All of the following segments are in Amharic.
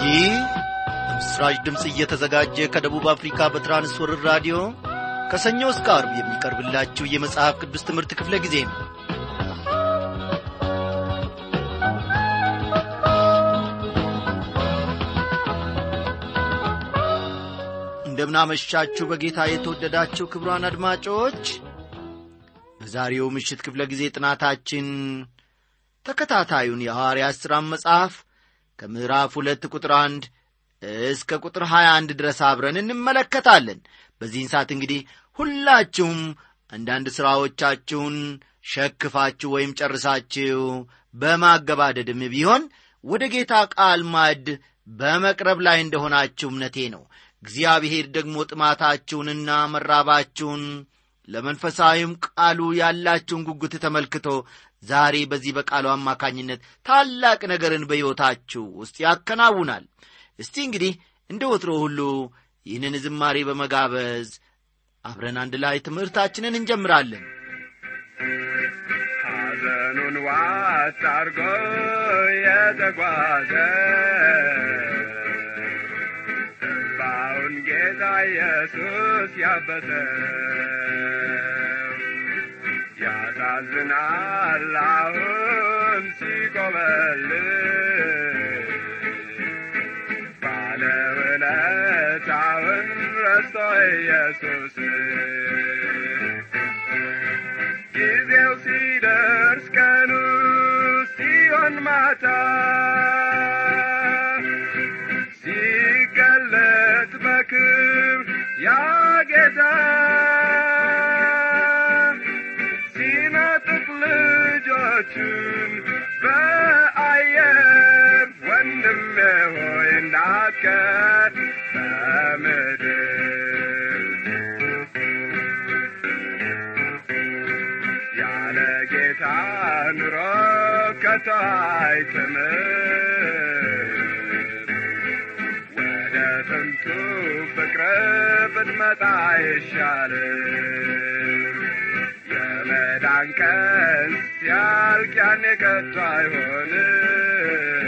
ይህ በምስራች ድምፅ እየተዘጋጀ ከደቡብ አፍሪካ በትራንስወርር ራዲዮ ከሰኞ እስከ አርብ የሚቀርብላችሁ የመጽሐፍ ቅዱስ ትምህርት ክፍለ ጊዜ ነው እንደምናመሻችሁ በጌታ የተወደዳችሁ ክብሯን አድማጮች በዛሬው ምሽት ክፍለ ጊዜ ጥናታችን ተከታታዩን የሐዋርያት ሥራን መጽሐፍ ከምዕራፍ ሁለት ቁጥር አንድ እስከ ቁጥር 21 ድረስ አብረን እንመለከታለን በዚህን ሰዓት እንግዲህ ሁላችሁም አንዳንድ ሥራዎቻችሁን ሸክፋችሁ ወይም ጨርሳችሁ በማገባደድም ቢሆን ወደ ጌታ ቃል ማዕድ በመቅረብ ላይ እንደሆናችሁ እምነቴ ነው እግዚአብሔር ደግሞ ጥማታችሁንና መራባችሁን ለመንፈሳዊም ቃሉ ያላችሁን ጉጉት ተመልክቶ ዛሬ በዚህ በቃሉ አማካኝነት ታላቅ ነገርን በሕይወታችሁ ውስጥ ያከናውናል እስቲ እንግዲህ እንደ ወትሮ ሁሉ ይህንን ዝማሬ በመጋበዝ አብረን አንድ ላይ ትምህርታችንን እንጀምራለን ሐዘኑን ዋጥ አርጎ የተጓዘ እንባውን ጌታ ኢየሱስ ያበሰ ያሳዝናል አሁን ሲቆመል ባለውለታውን ረስቶ ኢየሱስ ጊዜው ሲደርስ ቀኑ ሲሆን ማታ ሲገለጥ በክብ ያጌታ ሲነጥቅ ልጆቹን በአየር ወንድሜ ሆይ እንዳትቀር በምድር ያለ ጌታ ኑሮ ከቶ አይጥምም ወደ ጥንቱ ፍቅር ብትመጣ አይሻልም የመዳን ቀን ሲያልቅ ያኔ ከቶ አይሆንም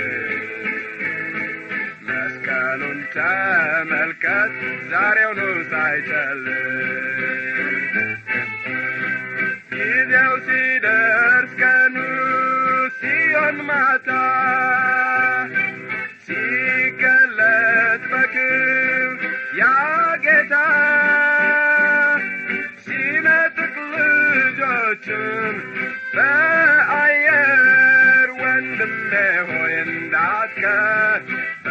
መስቀሉን ተመልከት ዛሬውኑ ሳይጨልም ጊዜው ሲደርስ ቀኑ ሲሆን ማታ ሲገለጥ በክብ ያ ጌታ ሲነጥቅ ልጆቹን በአየር ወንድሜ ሆይ እንዳትቀር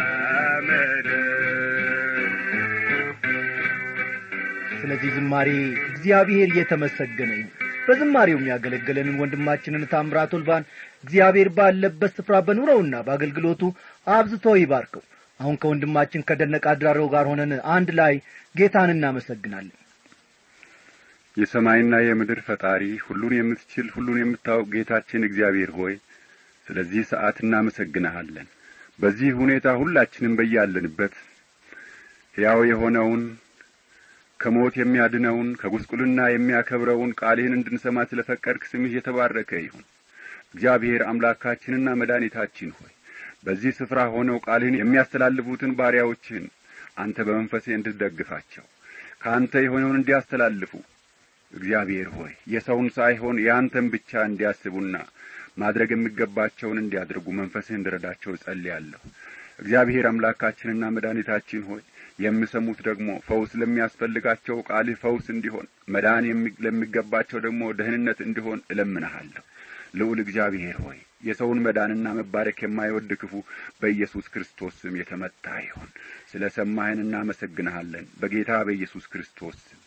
ስለዚህ ዝማሬ እግዚአብሔር እየተመሰገነ ይሁን በዝማሬው የሚያገለግለንን ወንድማችንን ታምራት ወልባን እግዚአብሔር ባለበት ስፍራ በኑረውና በአገልግሎቱ አብዝቶ ይባርከው አሁን ከወንድማችን ከደነቀ አድራረው ጋር ሆነን አንድ ላይ ጌታን እናመሰግናለን የሰማይና የምድር ፈጣሪ ሁሉን የምትችል ሁሉን የምታውቅ ጌታችን እግዚአብሔር ሆይ ስለዚህ ሰዓት እናመሰግንሃለን በዚህ ሁኔታ ሁላችንም በያለንበት ሕያው የሆነውን ከሞት የሚያድነውን ከጉስቁልና የሚያከብረውን ቃልህን እንድንሰማ ስለ ፈቀድክ ስምህ የተባረከ ይሁን እግዚአብሔር አምላካችንና መድኃኒታችን ሆይ በዚህ ስፍራ ሆነው ቃልህን የሚያስተላልፉትን ባሪያዎችህን አንተ በመንፈሴ እንድትደግፋቸው ከአንተ የሆነውን እንዲያስተላልፉ እግዚአብሔር ሆይ የሰውን ሳይሆን የአንተን ብቻ እንዲያስቡና ማድረግ የሚገባቸውን እንዲያደርጉ መንፈስህ እንድረዳቸው እጸልያለሁ እግዚአብሔር አምላካችንና መድኃኒታችን ሆይ የሚሰሙት ደግሞ ፈውስ ለሚያስፈልጋቸው ቃልህ ፈውስ እንዲሆን መዳን ለሚገባቸው ደግሞ ደህንነት እንዲሆን እለምንሃለሁ ልዑል እግዚአብሔር ሆይ የሰውን መዳንና መባረክ የማይወድ ክፉ በኢየሱስ ክርስቶስ ስም የተመታ ይሁን ስለ ሰማህን እናመሰግንሃለን በጌታ በኢየሱስ ክርስቶስ ስም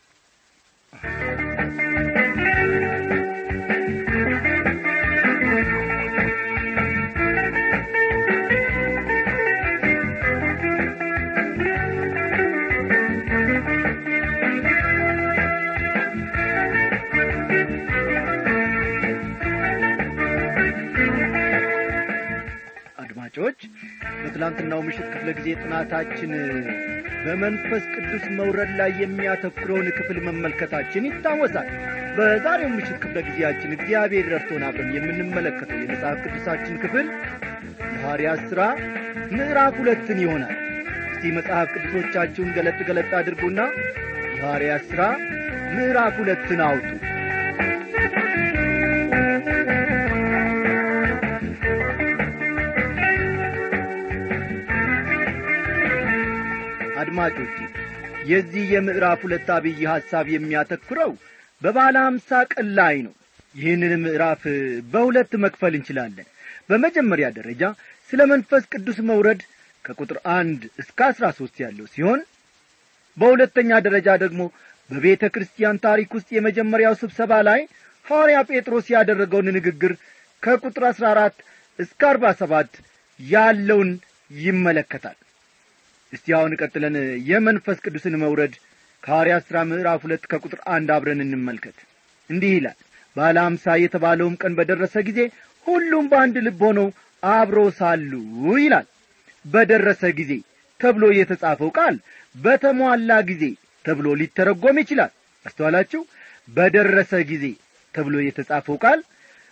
አድማጮች በትላንትናው ምሽት ክፍለ ጊዜ ጥናታችን በመንፈስ ቅዱስ መውረድ ላይ የሚያተኩረውን ክፍል መመልከታችን ይታወሳል በዛሬው ምሽት ክፍለ ጊዜያችን እግዚአብሔር ረድቶን አብረን የምንመለከተው የመጽሐፍ ቅዱሳችን ክፍል የሐዋርያት ሥራ ምዕራፍ ሁለትን ይሆናል እስቲ መጽሐፍ ቅዱሶቻችሁን ገለጥ ገለጥ አድርጉና የሐዋርያት ሥራ ምዕራፍ ሁለትን አውጡ አድማጮቼ የዚህ የምዕራፍ ሁለት አብይ ሐሳብ የሚያተኩረው በባለ አምሳ ቀን ላይ ነው ይህንን ምዕራፍ በሁለት መክፈል እንችላለን በመጀመሪያ ደረጃ ስለ መንፈስ ቅዱስ መውረድ ከቁጥር አንድ እስከ አስራ ሦስት ያለው ሲሆን በሁለተኛ ደረጃ ደግሞ በቤተ ክርስቲያን ታሪክ ውስጥ የመጀመሪያው ስብሰባ ላይ ሐዋርያ ጴጥሮስ ያደረገውን ንግግር ከቁጥር አሥራ አራት እስከ አርባ ሰባት ያለውን ይመለከታል እስቲ አሁን ቀጥለን የመንፈስ ቅዱስን መውረድ ከሐዋርያት ሥራ ምዕራፍ ሁለት ከቁጥር አንድ አብረን እንመልከት እንዲህ ይላል ባለ አምሳ የተባለውም ቀን በደረሰ ጊዜ ሁሉም በአንድ ልብ ሆነው አብሮ ሳሉ ይላል በደረሰ ጊዜ ተብሎ የተጻፈው ቃል በተሟላ ጊዜ ተብሎ ሊተረጎም ይችላል አስተዋላችሁ በደረሰ ጊዜ ተብሎ የተጻፈው ቃል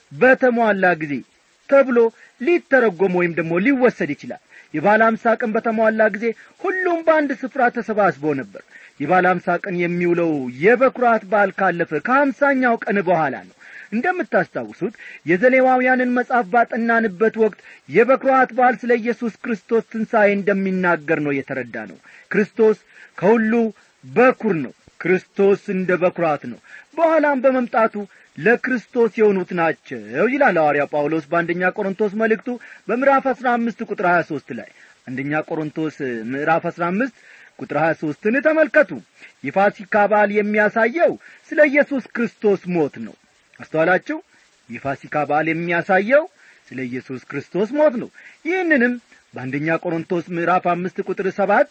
በተሟላ ጊዜ ተብሎ ሊተረጎም ወይም ደግሞ ሊወሰድ ይችላል የባለ አምሳ ቀን በተሟላ ጊዜ ሁሉም በአንድ ስፍራ ተሰባስቦ ነበር የባለ አምሳ ቀን የሚውለው የበኩራት በዓል ካለፈ ከሀምሳኛው ቀን በኋላ ነው እንደምታስታውሱት የዘሌዋውያንን መጽሐፍ ባጠናንበት ወቅት የበኩራት በዓል ስለ ኢየሱስ ክርስቶስ ትንሣኤ እንደሚናገር ነው የተረዳ ነው ክርስቶስ ከሁሉ በኩር ነው ክርስቶስ እንደ በኩራት ነው በኋላም በመምጣቱ ለክርስቶስ የሆኑት ናቸው ይላል ሐዋርያ ጳውሎስ በአንደኛ ቆሮንቶስ መልእክቱ በምዕራፍ አሥራ አምስት ቁጥር ሀያ ሦስት ላይ አንደኛ ቆሮንቶስ ምዕራፍ አሥራ አምስት ቁጥር ሀያ ሦስትን ተመልከቱ የፋሲካ በዓል የሚያሳየው ስለ ኢየሱስ ክርስቶስ ሞት ነው አስተዋላችሁ የፋሲካ በዓል የሚያሳየው ስለ ኢየሱስ ክርስቶስ ሞት ነው ይህንንም በአንደኛ ቆሮንቶስ ምዕራፍ አምስት ቁጥር ሰባት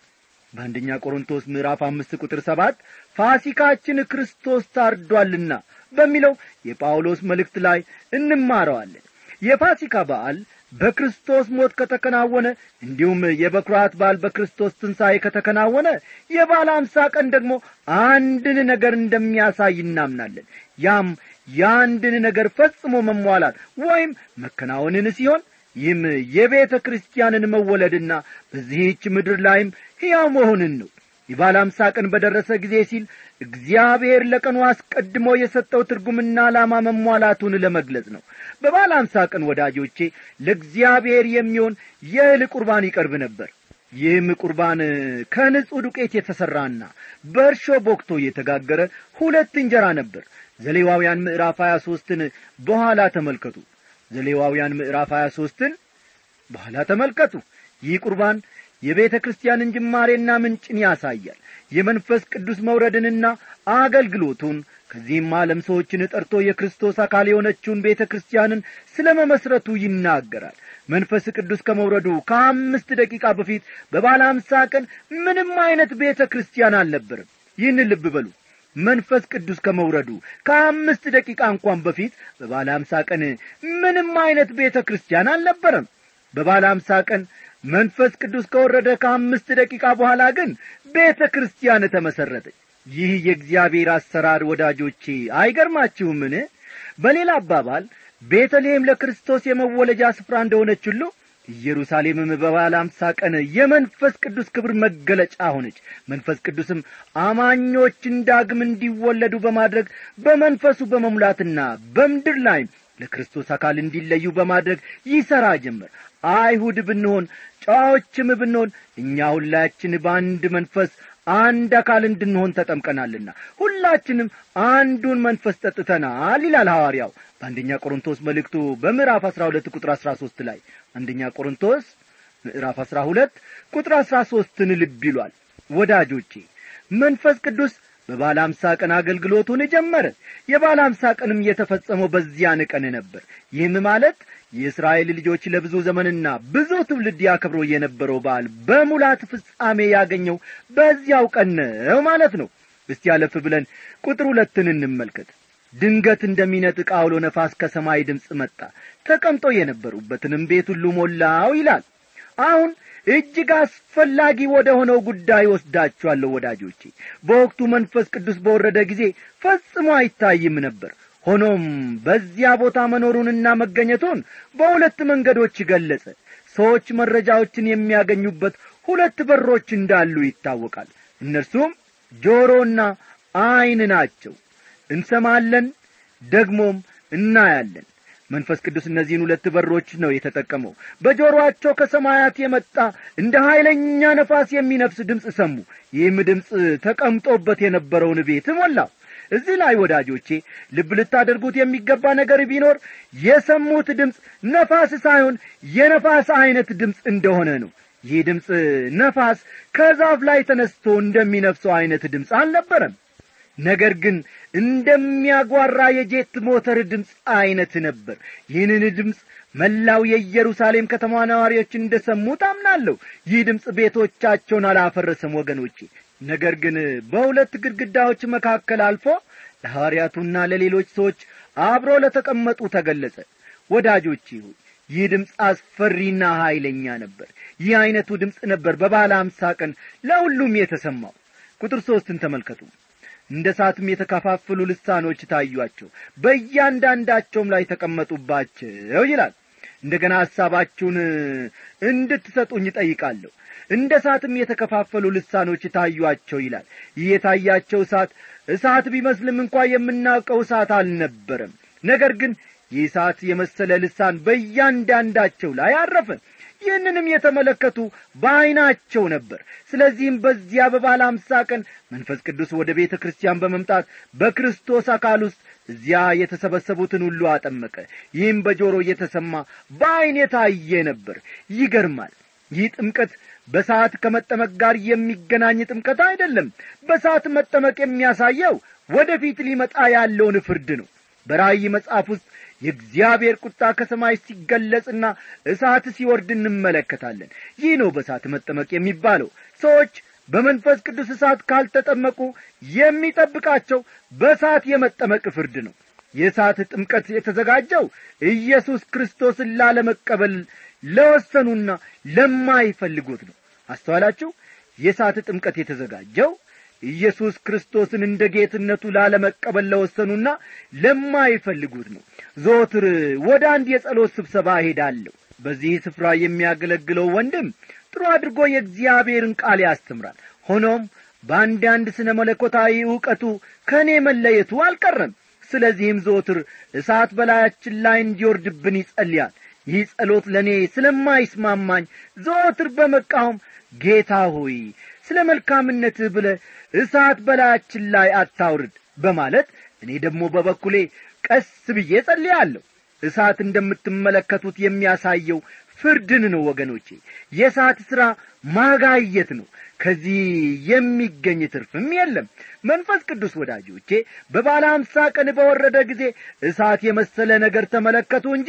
በአንደኛ ቆሮንቶስ ምዕራፍ አምስት ቁጥር ሰባት ፋሲካችን ክርስቶስ ታርዷልና በሚለው የጳውሎስ መልእክት ላይ እንማረዋለን የፋሲካ በዓል በክርስቶስ ሞት ከተከናወነ እንዲሁም የበኩራት በዓል በክርስቶስ ትንሣኤ ከተከናወነ የባለ አምሳ ቀን ደግሞ አንድን ነገር እንደሚያሳይ እናምናለን ያም የአንድን ነገር ፈጽሞ መሟላት ወይም መከናወንን ሲሆን ይህም የቤተ ክርስቲያንን መወለድና በዚህች ምድር ላይም ሕያው መሆንን ነው የባለ አምሳ ቀን በደረሰ ጊዜ ሲል እግዚአብሔር ለቀኑ አስቀድሞ የሰጠው ትርጉምና ዓላማ መሟላቱን ለመግለጽ ነው በባለ አምሳ ቀን ወዳጆቼ ለእግዚአብሔር የሚሆን የእህል ቁርባን ይቀርብ ነበር ይህም ቁርባን ከንጹሕ ዱቄት የተሠራና በእርሾ ቦክቶ የተጋገረ ሁለት እንጀራ ነበር ዘሌዋውያን ምዕራፍ ሀያ ሦስትን በኋላ ተመልከቱ ዘሌዋውያን ምዕራፍ ሀያ ሦስትን በኋላ ተመልከቱ ይህ ቁርባን የቤተ ክርስቲያንን ጅማሬና ምንጭን ያሳያል የመንፈስ ቅዱስ መውረድንና አገልግሎቱን ከዚህም ዓለም ሰዎችን ጠርቶ የክርስቶስ አካል የሆነችውን ቤተ ክርስቲያንን ስለ መመስረቱ ይናገራል መንፈስ ቅዱስ ከመውረዱ ከአምስት ደቂቃ በፊት በባለ አምሳ ቀን ምንም አይነት ቤተ ክርስቲያን አልነበርም ይህን ልብ በሉ መንፈስ ቅዱስ ከመውረዱ ከአምስት ደቂቃ እንኳን በፊት በባለ አምሳ ቀን ምንም አይነት ቤተ ክርስቲያን አልነበረም በባለ አምሳ ቀን መንፈስ ቅዱስ ከወረደ ከአምስት ደቂቃ በኋላ ግን ቤተ ክርስቲያን ተመሠረተች ይህ የእግዚአብሔር አሰራር ወዳጆቼ አይገርማችሁምን በሌላ አባባል ቤተልሔም ለክርስቶስ የመወለጃ ስፍራ እንደሆነች ሁሉ ኢየሩሳሌምም በባለ አምሳ ቀን የመንፈስ ቅዱስ ክብር መገለጫ ሆነች መንፈስ ቅዱስም አማኞችን ዳግም እንዲወለዱ በማድረግ በመንፈሱ በመሙላትና በምድር ላይ ለክርስቶስ አካል እንዲለዩ በማድረግ ይሠራ ጀመር አይሁድ ብንሆን ጨዋዎችም ብንሆን እኛ ሁላችን በአንድ መንፈስ አንድ አካል እንድንሆን ተጠምቀናልና ሁላችንም አንዱን መንፈስ ጠጥተናል ይላል ሐዋርያው በአንደኛ ቆሮንቶስ መልእክቱ በምዕራፍ አሥራ ሁለት ቁጥር አሥራ ሦስት ላይ አንደኛ ቆሮንቶስ ምዕራፍ አሥራ ሁለት ቁጥር አሥራ ሦስትን ልብ ይሏል ወዳጆቼ መንፈስ ቅዱስ በባለ አምሳ ቀን አገልግሎቱን ጀመረ የባለ አምሳ ቀንም የተፈጸመው በዚያን ቀን ነበር ይህም ማለት የእስራኤል ልጆች ለብዙ ዘመንና ብዙ ትውልድ ያከብሮ የነበረው በዓል በሙላት ፍጻሜ ያገኘው በዚያው ቀን ነው ማለት ነው እስቲ ያለፍ ብለን ቁጥር ሁለትን እንመልከት ድንገት እንደሚነጥቅ አውሎ ነፋስ ከሰማይ ድምፅ መጣ ተቀምጦ የነበሩበትንም ቤት ሁሉ ሞላው ይላል አሁን እጅግ አስፈላጊ ወደ ሆነው ጉዳይ ወስዳችኋለሁ ወዳጆቼ በወቅቱ መንፈስ ቅዱስ በወረደ ጊዜ ፈጽሞ አይታይም ነበር ሆኖም በዚያ ቦታ መኖሩንና መገኘቱን በሁለት መንገዶች ገለጸ ሰዎች መረጃዎችን የሚያገኙበት ሁለት በሮች እንዳሉ ይታወቃል እነርሱም ጆሮና ዐይን ናቸው እንሰማለን ደግሞም እናያለን መንፈስ ቅዱስ እነዚህን ሁለት በሮች ነው የተጠቀመው በጆሮአቸው ከሰማያት የመጣ እንደ ኀይለኛ ነፋስ የሚነፍስ ድምፅ ሰሙ ይህም ድምፅ ተቀምጦበት የነበረውን ቤት ሞላው እዚህ ላይ ወዳጆቼ ልብ ልታደርጉት የሚገባ ነገር ቢኖር የሰሙት ድምፅ ነፋስ ሳይሆን የነፋስ ዐይነት ድምፅ እንደሆነ ነው ይህ ድምፅ ነፋስ ከዛፍ ላይ ተነስቶ እንደሚነፍሰው ዐይነት ድምፅ አልነበረም ነገር ግን እንደሚያጓራ የጄት ሞተር ድምፅ ዐይነት ነበር ይህንን ድምፅ መላው የኢየሩሳሌም ከተማ ነዋሪዎች እንደ ሰሙ ታምናለሁ ይህ ድምፅ ቤቶቻቸውን አላፈረሰም ወገኖቼ ነገር ግን በሁለት ግድግዳዎች መካከል አልፎ ለሐዋርያቱና ለሌሎች ሰዎች አብሮ ለተቀመጡ ተገለጸ ወዳጆቼ ሆይ ይህ ድምፅ አስፈሪና ኀይለኛ ነበር ይህ ዐይነቱ ድምፅ ነበር በባለ አምሳ ቀን ለሁሉም የተሰማው ቁጥር ሦስትን ተመልከቱ እንደ ሳትም የተከፋፈሉ ልሳኖች ታዩአቸው በእያንዳንዳቸውም ላይ ተቀመጡባቸው ይላል እንደ ገና ሐሳባችሁን እንድትሰጡኝ ጠይቃለሁ እንደ እሳትም የተከፋፈሉ ልሳኖች ታዩአቸው ይላል ይህ የታያቸው እሳት እሳት ቢመስልም እንኳ የምናውቀው እሳት አልነበረም ነገር ግን ይህ እሳት የመሰለ ልሳን በእያንዳንዳቸው ላይ አረፈ ይህንንም የተመለከቱ በዐይናቸው ነበር ስለዚህም በዚያ በባለ አምሳ ቀን መንፈስ ቅዱስ ወደ ቤተ ክርስቲያን በመምጣት በክርስቶስ አካል ውስጥ እዚያ የተሰበሰቡትን ሁሉ አጠመቀ ይህም በጆሮ እየተሰማ በዐይን የታየ ነበር ይገርማል ይህ ጥምቀት በሰዓት ከመጠመቅ ጋር የሚገናኝ ጥምቀት አይደለም በሰዓት መጠመቅ የሚያሳየው ወደፊት ሊመጣ ያለውን ፍርድ ነው በራእይ መጽሐፍ ውስጥ የእግዚአብሔር ቁጣ ከሰማይ ሲገለጽና እሳት ሲወርድ እንመለከታለን ይህ ነው በእሳት መጠመቅ የሚባለው ሰዎች በመንፈስ ቅዱስ እሳት ካልተጠመቁ የሚጠብቃቸው በእሳት የመጠመቅ ፍርድ ነው የእሳት ጥምቀት የተዘጋጀው ኢየሱስ ክርስቶስን ላለመቀበል ለወሰኑና ለማይፈልጉት ነው አስተዋላችሁ የእሳት ጥምቀት የተዘጋጀው ኢየሱስ ክርስቶስን እንደ ጌትነቱ ላለመቀበል ለወሰኑና ለማይፈልጉት ነው ዞትር ወደ አንድ የጸሎት ስብሰባ እሄዳለሁ በዚህ ስፍራ የሚያገለግለው ወንድም ጥሩ አድርጎ የእግዚአብሔርን ቃል ያስተምራል ሆኖም በአንዳንድ ስነ መለኮታዊ ዕውቀቱ ከእኔ መለየቱ አልቀረም ስለዚህም ዞትር እሳት በላያችን ላይ እንዲወርድብን ይጸልያል ይህ ጸሎት ለእኔ ስለማይስማማኝ ዘወትር በመቃወም ጌታ ሆይ ስለ መልካምነትህ ብለ እሳት በላያችን ላይ አታውርድ በማለት እኔ ደግሞ በበኩሌ ቀስ ብዬ ጸልያለሁ እሳት እንደምትመለከቱት የሚያሳየው ፍርድን ነው ወገኖቼ የእሳት ሥራ ማጋየት ነው ከዚህ የሚገኝ ትርፍም የለም መንፈስ ቅዱስ ወዳጆቼ በባለ አምሳ ቀን በወረደ ጊዜ እሳት የመሰለ ነገር ተመለከቱ እንጂ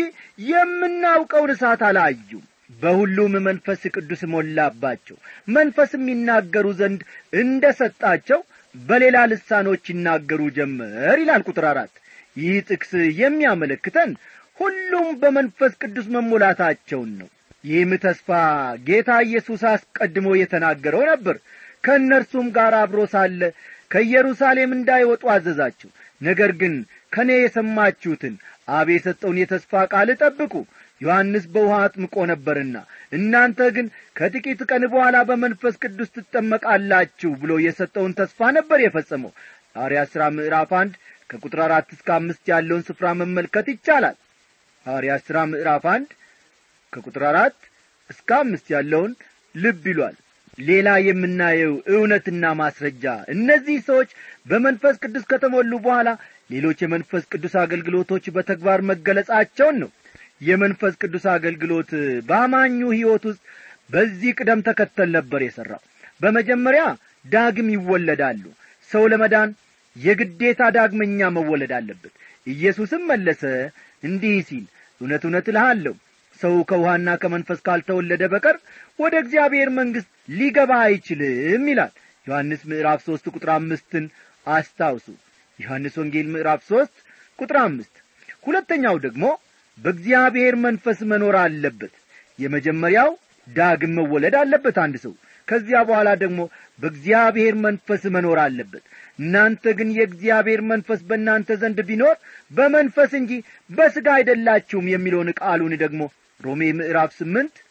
የምናውቀውን እሳት አላዩም በሁሉም መንፈስ ቅዱስ ሞላባቸው መንፈስም ይናገሩ ዘንድ እንደ ሰጣቸው በሌላ ልሳኖች ይናገሩ ጀመር ይላል ቁጥር አራት ይህ ጥቅስ የሚያመለክተን ሁሉም በመንፈስ ቅዱስ መሞላታቸውን ነው ይህም ተስፋ ጌታ ኢየሱስ አስቀድሞ የተናገረው ነበር ከእነርሱም ጋር አብሮ ሳለ ከኢየሩሳሌም እንዳይወጡ አዘዛቸው ነገር ግን ከእኔ የሰማችሁትን አብ የሰጠውን የተስፋ ቃል ጠብቁ ዮሐንስ በውሃ አጥምቆ ነበርና እናንተ ግን ከጥቂት ቀን በኋላ በመንፈስ ቅዱስ ትጠመቃላችሁ ብሎ የሰጠውን ተስፋ ነበር የፈጸመው ሐዋርያ ሥራ ምዕራፍ አንድ ከቁጥር አራት እስከ አምስት ያለውን ስፍራ መመልከት ይቻላል ሐዋርያ ሥራ ምዕራፍ አንድ ከቁጥር አራት እስከ አምስት ያለውን ልብ ይሏል ሌላ የምናየው እውነትና ማስረጃ እነዚህ ሰዎች በመንፈስ ቅዱስ ከተሞሉ በኋላ ሌሎች የመንፈስ ቅዱስ አገልግሎቶች በተግባር መገለጻቸውን ነው የመንፈስ ቅዱስ አገልግሎት በአማኙ ሕይወት ውስጥ በዚህ ቅደም ተከተል ነበር የሠራው በመጀመሪያ ዳግም ይወለዳሉ ሰው ለመዳን የግዴታ ዳግመኛ መወለድ አለበት ኢየሱስም መለሰ እንዲህ ሲል እውነት እውነት እልሃለሁ ሰው ከውሃና ከመንፈስ ካልተወለደ በቀር ወደ እግዚአብሔር መንግሥት ሊገባ አይችልም ይላል ዮሐንስ ምዕራፍ ሦስት ቁጥር አምስትን አስታውሱ ዮሐንስ ወንጌል ምዕራፍ ሦስት ቁጥር አምስት ሁለተኛው ደግሞ በእግዚአብሔር መንፈስ መኖር አለበት የመጀመሪያው ዳግም መወለድ አለበት አንድ ሰው ከዚያ በኋላ ደግሞ በእግዚአብሔር መንፈስ መኖር አለበት እናንተ ግን የእግዚአብሔር መንፈስ በእናንተ ዘንድ ቢኖር በመንፈስ እንጂ በሥጋ አይደላችሁም የሚለውን ቃሉን ደግሞ ሮሜ ምዕራፍ ስምንት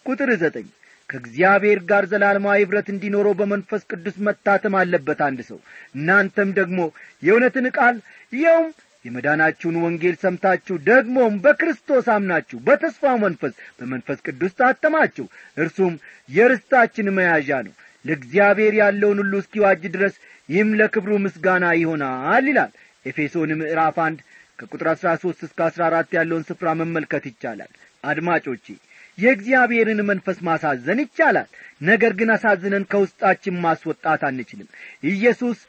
ቁጥር ዘጠኝ ከእግዚአብሔር ጋር ዘላለማዊ ኅብረት እንዲኖረው በመንፈስ ቅዱስ መታተም አለበት አንድ ሰው እናንተም ደግሞ የእውነትን ቃል ይኸውም የመዳናችሁን ወንጌል ሰምታችሁ ደግሞም በክርስቶስ አምናችሁ በተስፋው መንፈስ በመንፈስ ቅዱስ ታተማችሁ እርሱም የርስታችን መያዣ ነው ለእግዚአብሔር ያለውን ሁሉ እስኪዋጅ ድረስ ይህም ለክብሩ ምስጋና ይሆናል ይላል ኤፌሶን ምዕራፍ አንድ ከቁጥር አሥራ ሦስት እስከ አሥራ አራት ያለውን ስፍራ መመልከት ይቻላል አድማጮቼ የእግዚአብሔርን መንፈስ ማሳዘን ይቻላል ነገር ግን አሳዝነን ከውስጣችን ማስወጣት አንችልም ኢየሱስ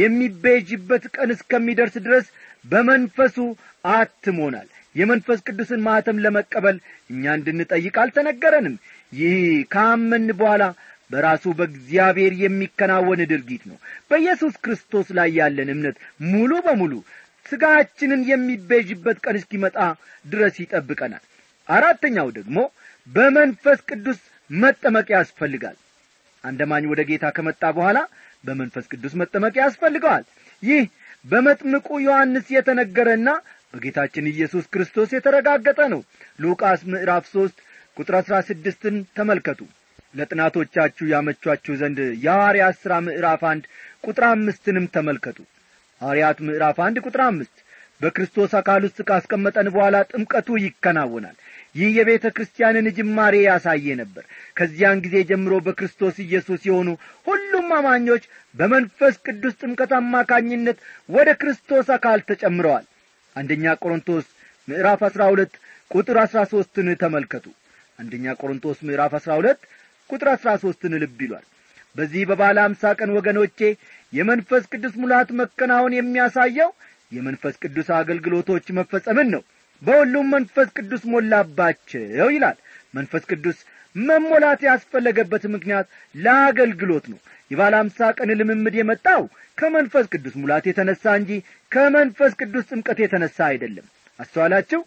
የሚቤዥበት ቀን እስከሚደርስ ድረስ በመንፈሱ አትሞናል የመንፈስ ቅዱስን ማኅተም ለመቀበል እኛ እንድንጠይቅ አልተነገረንም ይህ ካመን በኋላ በራሱ በእግዚአብሔር የሚከናወን ድርጊት ነው በኢየሱስ ክርስቶስ ላይ ያለን እምነት ሙሉ በሙሉ ሥጋችንን የሚቤዥበት ቀን እስኪመጣ ድረስ ይጠብቀናል አራተኛው ደግሞ በመንፈስ ቅዱስ መጠመቅ ያስፈልጋል አንደማኝ ወደ ጌታ ከመጣ በኋላ በመንፈስ ቅዱስ መጠመቅ ያስፈልገዋል ይህ በመጥምቁ ዮሐንስ የተነገረና በጌታችን ኢየሱስ ክርስቶስ የተረጋገጠ ነው ሉቃስ ምዕራፍ ሦስት ቁጥር አሥራ ስድስትን ተመልከቱ ለጥናቶቻችሁ ያመቿችሁ ዘንድ የሐዋርያት ሥራ ምዕራፍ አንድ ቁጥር አምስትንም ተመልከቱ ሐዋርያት ምዕራፍ አንድ ቁጥር አምስት በክርስቶስ አካል ውስጥ ካስቀመጠን በኋላ ጥምቀቱ ይከናወናል ይህ የቤተ ክርስቲያንን ጅማሬ ያሳየ ነበር ከዚያን ጊዜ ጀምሮ በክርስቶስ ኢየሱስ የሆኑ ሁሉም አማኞች በመንፈስ ቅዱስ ጥምቀት አማካኝነት ወደ ክርስቶስ አካል ተጨምረዋል አንደኛ ቆሮንቶስ ምዕራፍ አሥራ ሁለት ቁጥር አሥራ ሦስትን ተመልከቱ አንደኛ ቆሮንቶስ ምዕራፍ አሥራ ሁለት ቁጥር አሥራ ሦስትን ልብ ይሏል በዚህ በባለ አምሳ ቀን ወገኖቼ የመንፈስ ቅዱስ ሙላት መከናወን የሚያሳየው የመንፈስ ቅዱስ አገልግሎቶች መፈጸምን ነው በሁሉም መንፈስ ቅዱስ ሞላባቸው ይላል መንፈስ ቅዱስ መሞላት ያስፈለገበት ምክንያት ለአገልግሎት ነው የባለ አምሳ ቀን ልምምድ የመጣው ከመንፈስ ቅዱስ ሙላት የተነሳ እንጂ ከመንፈስ ቅዱስ ጥምቀት የተነሳ አይደለም አስተዋላችሁ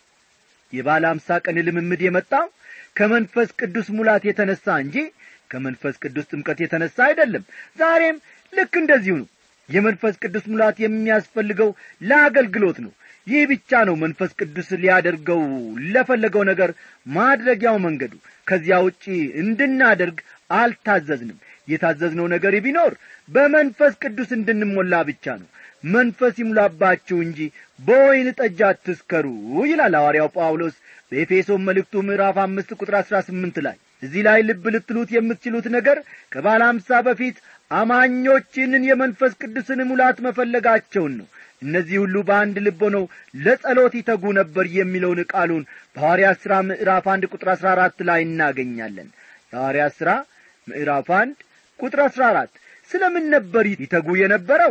የባለ አምሳ ቀን ልምምድ የመጣው ከመንፈስ ቅዱስ ሙላት የተነሳ እንጂ ከመንፈስ ቅዱስ ጥምቀት የተነሳ አይደለም ዛሬም ልክ እንደዚሁ ነው የመንፈስ ቅዱስ ሙላት የሚያስፈልገው ለአገልግሎት ነው ይህ ብቻ ነው መንፈስ ቅዱስ ሊያደርገው ለፈለገው ነገር ማድረጊያው መንገዱ ከዚያ ውጪ እንድናደርግ አልታዘዝንም የታዘዝነው ነገር ቢኖር በመንፈስ ቅዱስ እንድንሞላ ብቻ ነው መንፈስ ይሙላባችሁ እንጂ በወይን ጠጅ አትስከሩ ይላል ሐዋርያው ጳውሎስ በኤፌሶን መልእክቱ ምዕራፍ አምስት ቁጥር አሥራ ስምንት ላይ እዚህ ላይ ልብ ልትሉት የምትችሉት ነገር ከባለ አምሳ በፊት አማኞችንን የመንፈስ ቅዱስን ሙላት መፈለጋቸውን ነው እነዚህ ሁሉ በአንድ ልብ ሆነው ለጸሎት ይተጉ ነበር የሚለውን ቃሉን በሐዋርያት ሥራ ምዕራፍ አንድ ቁጥር አሥራ አራት ላይ እናገኛለን የሐዋርያት ሥራ ምዕራፍ አንድ ቁጥር አሥራ አራት ስለ ምን ነበር ይተጉ የነበረው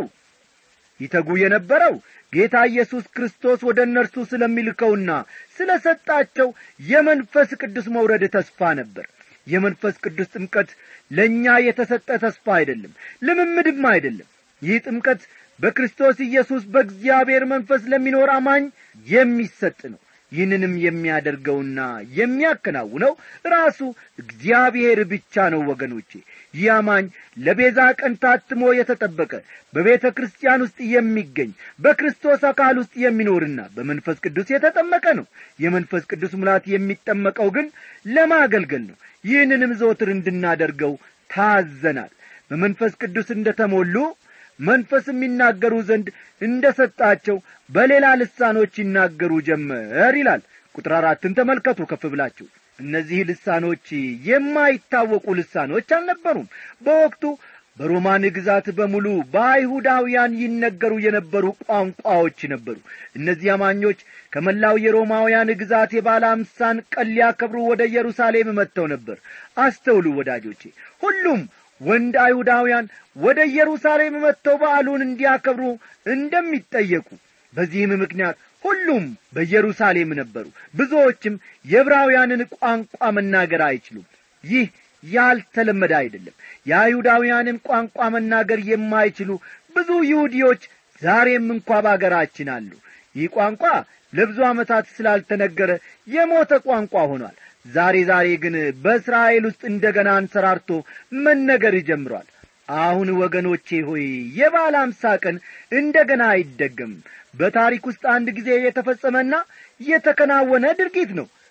ይተጉ የነበረው ጌታ ኢየሱስ ክርስቶስ ወደ እነርሱ ስለሚልከውና ስለ ሰጣቸው የመንፈስ ቅዱስ መውረድ ተስፋ ነበር የመንፈስ ቅዱስ ጥምቀት ለእኛ የተሰጠ ተስፋ አይደለም ልምምድም አይደለም ይህ ጥምቀት በክርስቶስ ኢየሱስ በእግዚአብሔር መንፈስ ለሚኖር አማኝ የሚሰጥ ነው ይህንንም የሚያደርገውና የሚያከናውነው ራሱ እግዚአብሔር ብቻ ነው ወገኖቼ ይህ አማኝ ለቤዛ ቀን ታትሞ የተጠበቀ በቤተ ክርስቲያን ውስጥ የሚገኝ በክርስቶስ አካል ውስጥ የሚኖርና በመንፈስ ቅዱስ የተጠመቀ ነው የመንፈስ ቅዱስ ሙላት የሚጠመቀው ግን ለማገልገል ነው ይህንንም ዘወትር እንድናደርገው ታዘናል በመንፈስ ቅዱስ እንደ ተሞሉ መንፈስ የሚናገሩ ዘንድ እንደ ሰጣቸው በሌላ ልሳኖች ይናገሩ ጀመር ይላል ቁጥር አራትን ተመልከቱ ከፍ ብላችሁ እነዚህ ልሳኖች የማይታወቁ ልሳኖች አልነበሩም በወቅቱ በሮማን ግዛት በሙሉ በአይሁዳውያን ይነገሩ የነበሩ ቋንቋዎች ነበሩ እነዚህ አማኞች ከመላው የሮማውያን ግዛት የባለ አምሳን ቀን ሊያከብሩ ወደ ኢየሩሳሌም መጥተው ነበር አስተውሉ ወዳጆቼ ሁሉም ወንድ አይሁዳውያን ወደ ኢየሩሳሌም መጥተው በዓሉን እንዲያከብሩ እንደሚጠየቁ በዚህም ምክንያት ሁሉም በኢየሩሳሌም ነበሩ ብዙዎችም የዕብራውያንን ቋንቋ መናገር አይችሉም ይህ ያልተለመደ አይደለም የአይሁዳውያንን ቋንቋ መናገር የማይችሉ ብዙ ይሁዲዎች ዛሬም እንኳ በአገራችን አሉ ይህ ቋንቋ ለብዙ ዓመታት ስላልተነገረ የሞተ ቋንቋ ሆኗል ዛሬ ዛሬ ግን በእስራኤል ውስጥ እንደ ገና አንሰራርቶ መነገር ጀምሯል አሁን ወገኖቼ ሆይ የባለ አምሳ ቀን እንደ ገና አይደገምም በታሪክ ውስጥ አንድ ጊዜ የተፈጸመና የተከናወነ ድርጊት ነው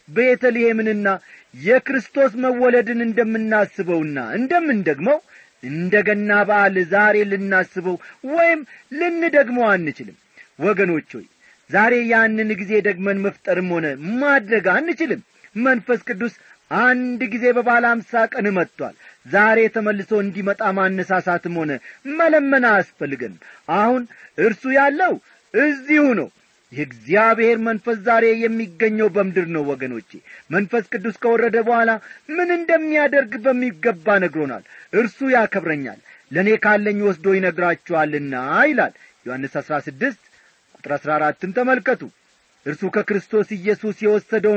ቤተልሔምንና የክርስቶስ መወለድን እንደምናስበውና እንደምንደግመው እንደ ገና በዓል ዛሬ ልናስበው ወይም ልንደግመው አንችልም ወገኖች ሆይ ዛሬ ያንን ጊዜ ደግመን መፍጠርም ሆነ ማድረግ አንችልም መንፈስ ቅዱስ አንድ ጊዜ በባለ አምሳ ቀን መጥቷል ዛሬ ተመልሶ እንዲመጣ ማነሳሳትም ሆነ መለመን አያስፈልገንም አሁን እርሱ ያለው እዚሁ ነው የእግዚአብሔር መንፈስ ዛሬ የሚገኘው በምድር ነው ወገኖቼ መንፈስ ቅዱስ ከወረደ በኋላ ምን እንደሚያደርግ በሚገባ ነግሮናል እርሱ ያከብረኛል ለእኔ ካለኝ ወስዶ ይነግራችኋልና ይላል ዮሐንስ አሥራ ስድስት ቁጥር አሥራ አራትን ተመልከቱ እርሱ ከክርስቶስ ኢየሱስ የወሰደውን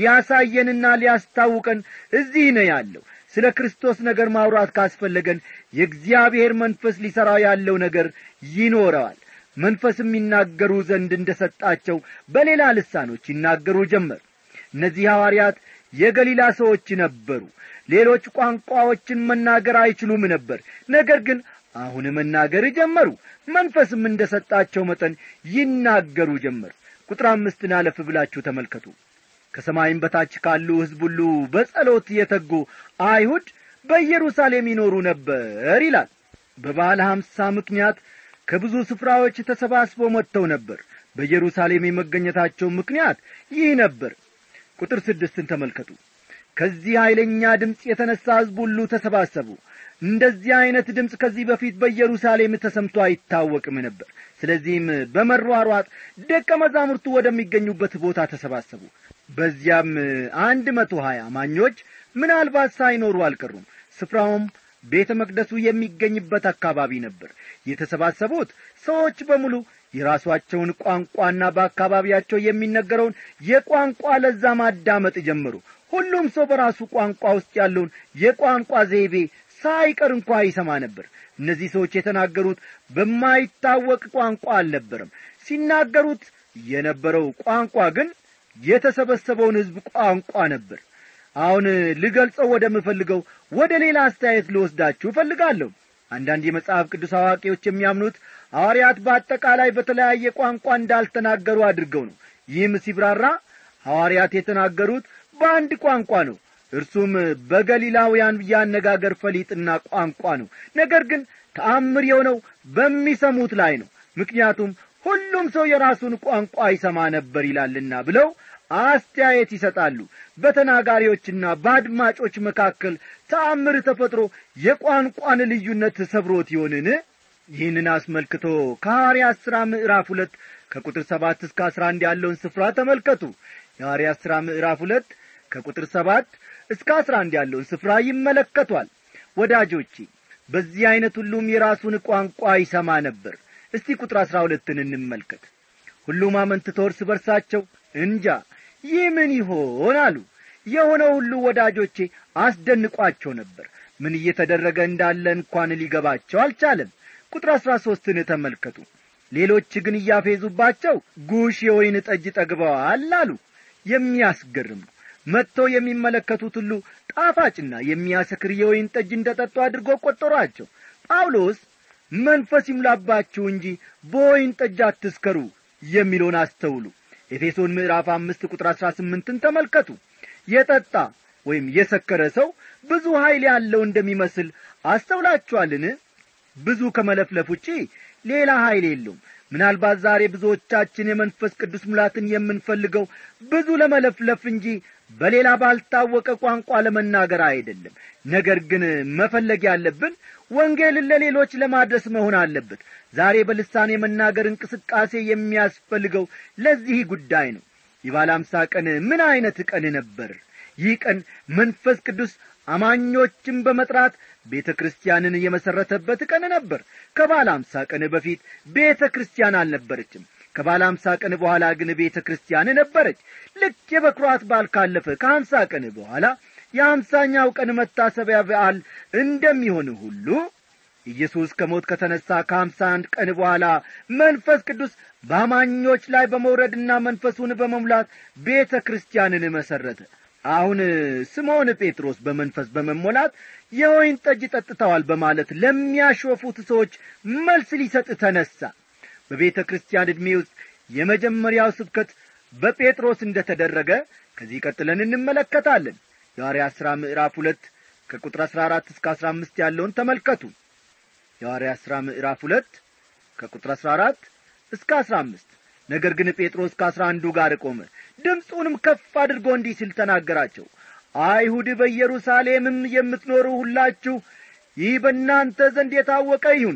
ሊያሳየንና ሊያስታውቀን እዚህ ነው ያለው ስለ ክርስቶስ ነገር ማውራት ካስፈለገን የእግዚአብሔር መንፈስ ሊሠራ ያለው ነገር ይኖረዋል መንፈስ የሚናገሩ ዘንድ እንደ ሰጣቸው በሌላ ልሳኖች ይናገሩ ጀመር እነዚህ ሐዋርያት የገሊላ ሰዎች ነበሩ ሌሎች ቋንቋዎችን መናገር አይችሉም ነበር ነገር ግን አሁን መናገር ጀመሩ መንፈስም እንደ ሰጣቸው መጠን ይናገሩ ጀመር ቁጥር አምስትን አለፍ ብላችሁ ተመልከቱ ከሰማይም በታች ካሉ ሕዝብ ሁሉ በጸሎት የተጉ አይሁድ በኢየሩሳሌም ይኖሩ ነበር ይላል በባለ ሐምሳ ምክንያት ከብዙ ስፍራዎች ተሰባስበው መጥተው ነበር በኢየሩሳሌም የመገኘታቸው ምክንያት ይህ ነበር ቁጥር ስድስትን ተመልከቱ ከዚህ ኃይለኛ ድምፅ የተነሣ ሕዝብ ሁሉ ተሰባሰቡ እንደዚህ ዐይነት ድምፅ ከዚህ በፊት በኢየሩሳሌም ተሰምቶ አይታወቅም ነበር ስለዚህም በመሯሯጥ ደቀ መዛሙርቱ ወደሚገኙበት ቦታ ተሰባሰቡ በዚያም አንድ መቶ ሀያ አማኞች ምናልባት ሳይኖሩ አልቀሩም ስፍራውም ቤተ መቅደሱ የሚገኝበት አካባቢ ነበር የተሰባሰቡት ሰዎች በሙሉ የራሷቸውን ቋንቋና በአካባቢያቸው የሚነገረውን የቋንቋ ለዛ ማዳመጥ ጀመሩ ሁሉም ሰው በራሱ ቋንቋ ውስጥ ያለውን የቋንቋ ዘይቤ ሳይቀር እንኳ ይሰማ ነበር እነዚህ ሰዎች የተናገሩት በማይታወቅ ቋንቋ አልነበረም ሲናገሩት የነበረው ቋንቋ ግን የተሰበሰበውን ሕዝብ ቋንቋ ነበር አሁን ልገልጸው ወደምፈልገው ወደ ሌላ አስተያየት ልወስዳችሁ እፈልጋለሁ አንዳንድ የመጽሐፍ ቅዱስ አዋቂዎች የሚያምኑት ሐዋርያት በአጠቃላይ በተለያየ ቋንቋ እንዳልተናገሩ አድርገው ነው ይህም ሲብራራ ሐዋርያት የተናገሩት በአንድ ቋንቋ ነው እርሱም በገሊላውያን ያነጋገር ፈሊጥና ቋንቋ ነው ነገር ግን ተአምር የሆነው በሚሰሙት ላይ ነው ምክንያቱም ሁሉም ሰው የራሱን ቋንቋ ይሰማ ነበር ይላልና ብለው አስተያየት ይሰጣሉ በተናጋሪዎችና በአድማጮች መካከል ተአምር ተፈጥሮ የቋንቋን ልዩነት ሰብሮት ይሆንን ይህንን አስመልክቶ ከሐዋርያት ሥራ ምዕራፍ ሁለት ከቁጥር ሰባት እስከ አስራ አንድ ያለውን ስፍራ ተመልከቱ የሐዋርያት ሥራ ምዕራፍ ሁለት ከቁጥር ሰባት እስከ አስራ አንድ ያለውን ስፍራ ይመለከቷል ወዳጆቼ በዚህ ዐይነት ሁሉም የራሱን ቋንቋ ይሰማ ነበር እስቲ ቁጥር አሥራ ሁለትን እንመልከት ሁሉም አመንትተው እርስ በርሳቸው እንጃ ይህ ምን ይሆን አሉ የሆነው ሁሉ ወዳጆቼ አስደንቋቸው ነበር ምን እየተደረገ እንዳለ እንኳን ሊገባቸው አልቻለም ቁጥር አሥራ ሦስትን ተመልከቱ ሌሎች ግን እያፌዙባቸው ጉሽ የወይን ጠጅ ጠግበዋል አሉ የሚያስገርም ነው መጥተው የሚመለከቱት ሁሉ ጣፋጭና የሚያሰክር የወይን ጠጅ እንደ ጠጡ አድርጎ ቈጠሯቸው ጳውሎስ መንፈስ ይሙላባችሁ እንጂ በወይን ጠጅ አትስከሩ የሚለውን አስተውሉ ኤፌሶን ምዕራፍ አምስት ቁጥር አሥራ ስምንትን ተመልከቱ የጠጣ ወይም የሰከረ ሰው ብዙ ኀይል ያለው እንደሚመስል አስተውላችኋልን ብዙ ከመለፍለፍ ውጪ ሌላ ኀይል የለውም ምናልባት ዛሬ ብዙዎቻችን የመንፈስ ቅዱስ ሙላትን የምንፈልገው ብዙ ለመለፍለፍ እንጂ በሌላ ባልታወቀ ቋንቋ ለመናገር አይደለም ነገር ግን መፈለግ ያለብን ወንጌልን ለሌሎች ለማድረስ መሆን አለበት ዛሬ በልሳን የመናገር እንቅስቃሴ የሚያስፈልገው ለዚህ ጉዳይ ነው የባለ አምሳ ቀን ምን ዐይነት ቀን ነበር ይህ ቀን መንፈስ ቅዱስ አማኞችን በመጥራት ቤተ ክርስቲያንን የመሠረተበት ቀን ነበር ከባለ አምሳ ቀን በፊት ቤተ ክርስቲያን አልነበረችም ከባለ አምሳ ቀን በኋላ ግን ቤተ ክርስቲያን ነበረች ልክ የበኩራት በዓል ካለፈ ከሀምሳ ቀን በኋላ የሀምሳኛው ቀን መታሰቢያ በዓል እንደሚሆን ሁሉ ኢየሱስ ከሞት ከተነሣ ከሀምሳ አንድ ቀን በኋላ መንፈስ ቅዱስ በአማኞች ላይ በመውረድና መንፈሱን በመሙላት ቤተ ክርስቲያንን መሠረተ አሁን ስምዖን ጴጥሮስ በመንፈስ በመሞላት የወይን ጠጅ ጠጥተዋል በማለት ለሚያሾፉት ሰዎች መልስ ሊሰጥ ተነሣ በቤተ ክርስቲያን ዕድሜ ውስጥ የመጀመሪያው ስብከት በጴጥሮስ እንደ ተደረገ ከዚህ ቀጥለን እንመለከታለን የሐዋርያት ሥራ ምዕራፍ ሁለት ከቁጥር አሥራ አራት እስከ አሥራ አምስት ያለውን ተመልከቱ የሐዋርያት ሥራ ምዕራፍ ሁለት ከቁጥር አሥራ አራት እስከ አሥራ አምስት ነገር ግን ጴጥሮስ ከአሥራ አንዱ ጋር ቆመ ድምፁንም ከፍ አድርጎ እንዲህ ሲል ተናገራቸው አይሁድ በኢየሩሳሌምም የምትኖሩ ሁላችሁ ይህ በእናንተ ዘንድ የታወቀ ይሁን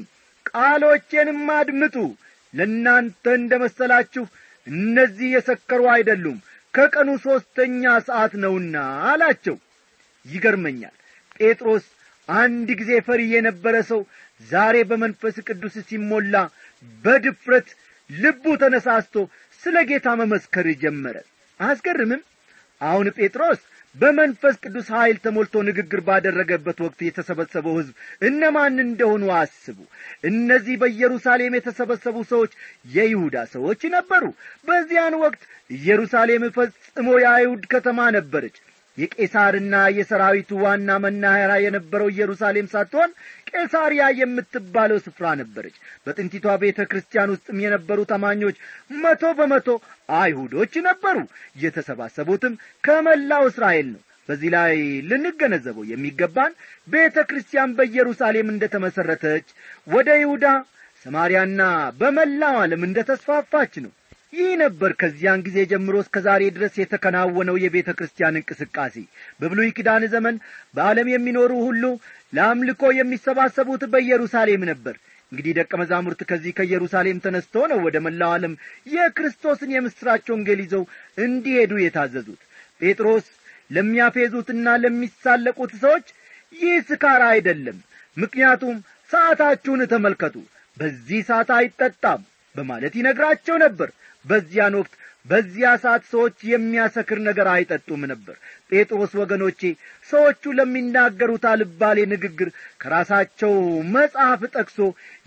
ቃሎቼንም አድምጡ ለእናንተ እንደ መሰላችሁ እነዚህ የሰከሩ አይደሉም ከቀኑ ሦስተኛ ሰዓት ነውና አላቸው ይገርመኛል ጴጥሮስ አንድ ጊዜ ፈሪ የነበረ ሰው ዛሬ በመንፈስ ቅዱስ ሲሞላ በድፍረት ልቡ ተነሳስቶ ስለ ጌታ መመስከር ጀመረ አያስገርምም አሁን ጴጥሮስ በመንፈስ ቅዱስ ኀይል ተሞልቶ ንግግር ባደረገበት ወቅት የተሰበሰበው ሕዝብ እነማን እንደሆኑ አስቡ እነዚህ በኢየሩሳሌም የተሰበሰቡ ሰዎች የይሁዳ ሰዎች ነበሩ በዚያን ወቅት ኢየሩሳሌም ፈጽሞ የአይሁድ ከተማ ነበረች የቄሳርና የሰራዊቱ ዋና መናኸሪያ የነበረው ኢየሩሳሌም ሳትሆን ቄሳርያ የምትባለው ስፍራ ነበረች በጥንቲቷ ቤተ ክርስቲያን ውስጥም የነበሩ ተማኞች መቶ በመቶ አይሁዶች ነበሩ የተሰባሰቡትም ከመላው እስራኤል ነው በዚህ ላይ ልንገነዘበው የሚገባን ቤተ ክርስቲያን በኢየሩሳሌም እንደ ተመሠረተች ወደ ይሁዳ ሰማርያና በመላው ዓለም እንደ ተስፋፋች ነው ይህ ነበር ከዚያን ጊዜ ጀምሮ እስከ ዛሬ ድረስ የተከናወነው የቤተ ክርስቲያን እንቅስቃሴ በብሉይ ኪዳን ዘመን በዓለም የሚኖሩ ሁሉ ለአምልኮ የሚሰባሰቡት በኢየሩሳሌም ነበር እንግዲህ ደቀ መዛሙርት ከዚህ ከኢየሩሳሌም ተነስቶ ነው ወደ መላው ዓለም የክርስቶስን የምሥራች ወንጌል ይዘው እንዲሄዱ የታዘዙት ጴጥሮስ ለሚያፌዙትና ለሚሳለቁት ሰዎች ይህ ስካር አይደለም ምክንያቱም ሰዓታችሁን ተመልከቱ በዚህ ሰዓት አይጠጣም በማለት ይነግራቸው ነበር በዚያን ወቅት በዚያ ሰዓት ሰዎች የሚያሰክር ነገር አይጠጡም ነበር ጴጥሮስ ወገኖቼ ሰዎቹ ለሚናገሩት አልባሌ ንግግር ከራሳቸው መጽሐፍ ጠቅሶ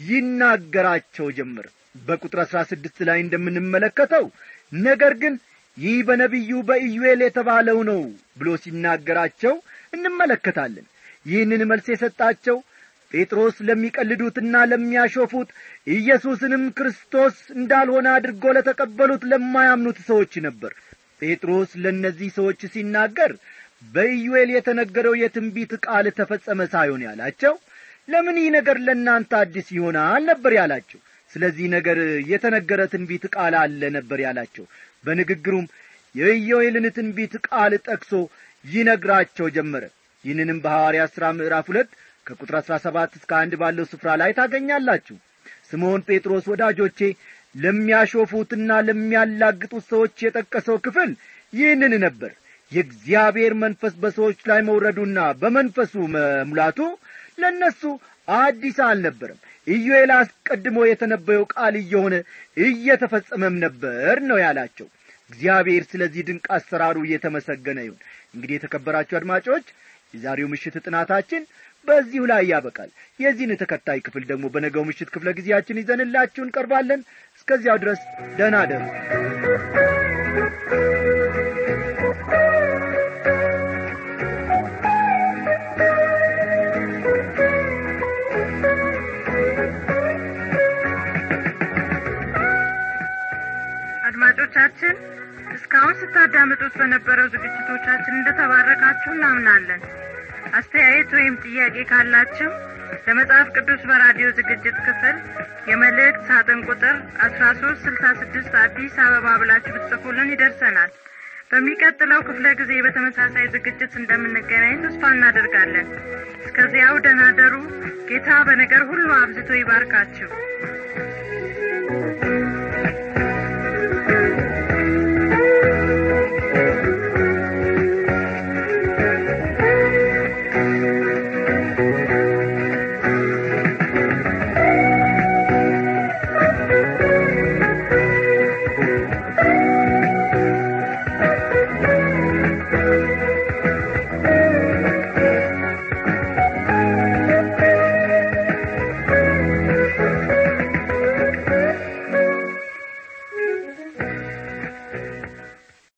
ይናገራቸው ጀመር በቁጥር አሥራ ስድስት ላይ እንደምንመለከተው ነገር ግን ይህ በነቢዩ በኢዩኤል የተባለው ነው ብሎ ሲናገራቸው እንመለከታለን ይህንን መልስ የሰጣቸው ጴጥሮስ ለሚቀልዱትና ለሚያሾፉት ኢየሱስንም ክርስቶስ እንዳልሆነ አድርጎ ለተቀበሉት ለማያምኑት ሰዎች ነበር ጴጥሮስ ለእነዚህ ሰዎች ሲናገር በኢዩኤል የተነገረው የትንቢት ቃል ተፈጸመ ሳይሆን ያላቸው ለምን ይህ ነገር ለእናንተ አዲስ ይሆናል ነበር ያላቸው ስለዚህ ነገር የተነገረ ትንቢት ቃል አለ ነበር ያላቸው በንግግሩም የኢዮኤልን ትንቢት ቃል ጠቅሶ ይነግራቸው ጀመረ ይህንንም በሐዋርያ ሥራ ምዕራፍ ሁለት ከቁጥር አሥራ ሰባት እስከ አንድ ባለው ስፍራ ላይ ታገኛላችሁ ስምዖን ጴጥሮስ ወዳጆቼ ለሚያሾፉትና ለሚያላግጡት ሰዎች የጠቀሰው ክፍል ይህንን ነበር የእግዚአብሔር መንፈስ በሰዎች ላይ መውረዱና በመንፈሱ መሙላቱ ለእነሱ አዲስ አልነበረም ኢዩኤል አስቀድሞ የተነበየው ቃል እየሆነ እየተፈጸመም ነበር ነው ያላቸው እግዚአብሔር ስለዚህ ድንቅ አሰራሩ እየተመሰገነ ይሁን እንግዲህ የተከበራችሁ አድማጮች የዛሬው ምሽት ጥናታችን በዚሁ ላይ ያበቃል የዚህን ተከታይ ክፍል ደግሞ በነገው ምሽት ክፍለ ጊዜያችን ይዘንላችሁ እንቀርባለን እስከዚያው ድረስ ደህና ደሩ አድማጮቻችን እስካሁን ስታዳምጡት በነበረው ዝግጅቶቻችን እንደተባረካችሁ እናምናለን አስተያየት ወይም ጥያቄ ካላችሁ ለመጽሐፍ ቅዱስ በራዲዮ ዝግጅት ክፍል የመልእክት ሳጥን ቁጥር አስራ ሶስት ስልሳ ስድስት አዲስ አበባ ብላችሁ ብትጽፉልን ይደርሰናል በሚቀጥለው ክፍለ ጊዜ በተመሳሳይ ዝግጅት እንደምንገናኝ ተስፋ እናደርጋለን እስከዚያው ደናደሩ ጌታ በነገር ሁሉ አብዝቶ ይባርካችሁ